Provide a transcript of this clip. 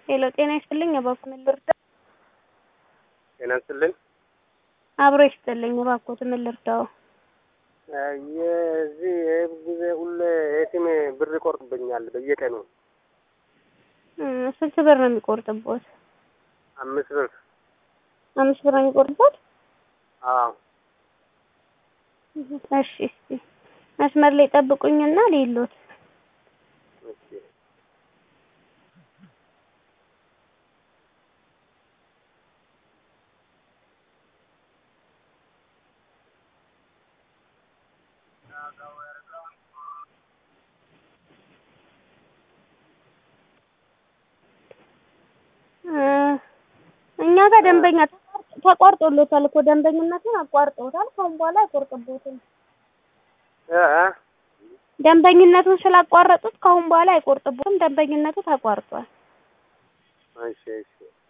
ሄሎ ጤና ይስጥልኝ እባክዎ ምን ልርዳው? ጤና ይስጥልኝ። አብሮ ይስጥልኝ እባክዎት ምን ልርዳው? የዚህ ይህ ጊዜ ሁሌ ኤቲኤም ብር ይቆርጥብኛል በየቀኑ እ ስንት ብር ነው የሚቆርጥቦት? አምስት ብር። አምስት ብር ነው የሚቆርጥቦት? አዎ እሺ እስቲ መስመር ላይ ጠብቁኝና ልይሎት። እሺ እ እኛ ጋር ደንበኛ ተቋርጦሎታል እኮ ደንበኝነቱን አቋርጠውታል። ከአሁን በኋላ አይቆርጥቦትም። እ እ ደንበኝነቱን ስላቋረጡት ከአሁን በኋላ አይቆርጥቦትም። ደንበኝነቱ ተቋርጧል። እሺ እሺ